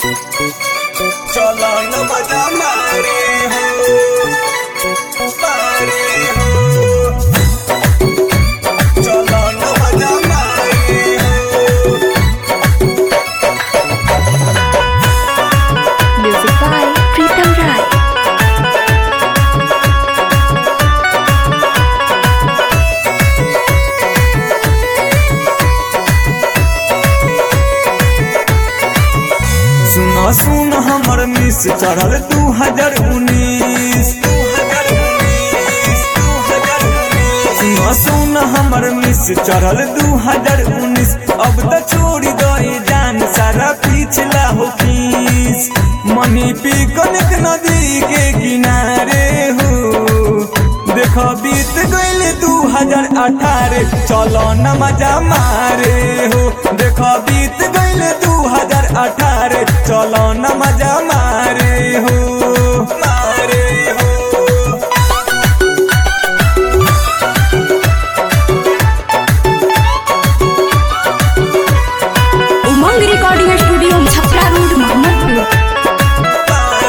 चलो न मजा मारे हो मारे हो चलो न मजा मारे हो Music by Pritam Rai. सुनो सुन हमर मिस चढ़ल दू हजार उन्नीस सुनो सुन हमर मिस चढ़ल दू हजार उन्नीस अब तो छोड़ी दे जान सारा पिछला हो फीस मनी पी कनक नदी के किनारे हो देखो बीत गईल दू हजार अठारह चलो न मजा मारे हो देखो बीत गईल दू हजार अठारह चलो न मजा मारे हो मारे हो Umang recording studio Chhapra road Mohammadpur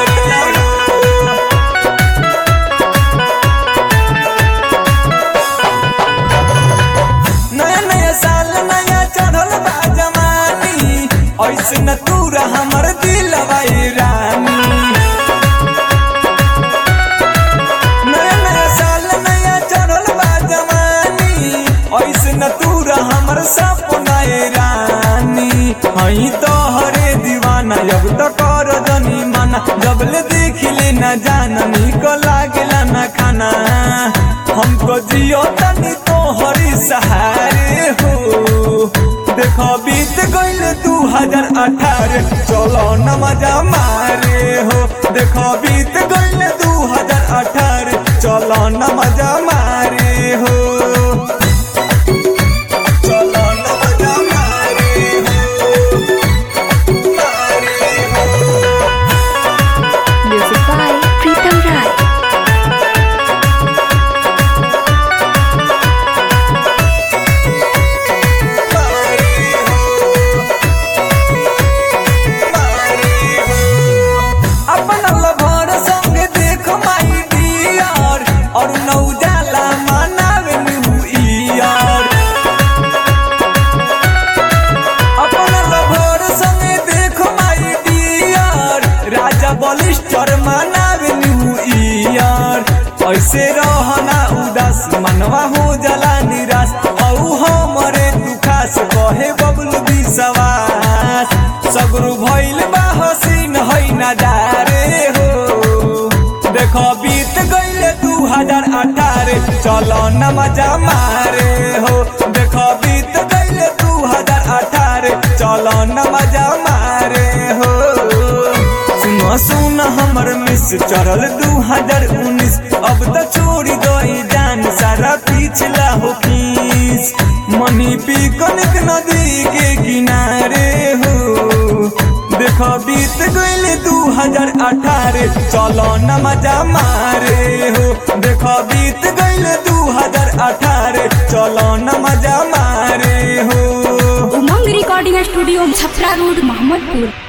नया नया साल नया चढ़ल बा जवानी ऐसे न तूरा हमर दिल रानी नया नया साल नया चढ़ल बा जवानी ऐसे न तूरा हमर सपना रानी हई तो हरे दीवाना अब तो कर जनी माना जब ले देख ले न जाना निको लागेला न खाना हमको जियो तनी तो हरी सहारे हो देखो बीत गईल दू हजार अठारह चलो न मजा मारे हो देखो बीत गईल दू हजार अठारह चलो न मजा मारे हो चलो न मजा मारे हो मारे हो Music by Pritam Rai. अपन लभर संग देख माई डियर और नौजाला मनावे न्यू ईयर अपन लभर संग देख माई डियर राजा बलिस्टर मनावे न्यू ईयर ऐसे रहना उदास मनवा हो जला निराश औ हमरे तू खास कहे बबलू विश्वास सगरू भइल बा हसीन है नजारे हो देखो बीत गईले दू हजार अठारह चलो न मजा मारे हो देखो बीत गईले दू हजार अठारह चलो न मजा मारे हो सुनो सुन हमर मिस चढ़ल दू हजार उन्नीस अब तो छोड़ी दई जान सारा पिछला हो फीस मनी पी कनक नदी के किनारे हो देखो बीत गईल दू हजार अठारह चलो न मजा मारे हो देखो बीत गईल दू हजार अठारह चलो न मजा मारे हो Umang recording studio Chhapra road Mohammadpur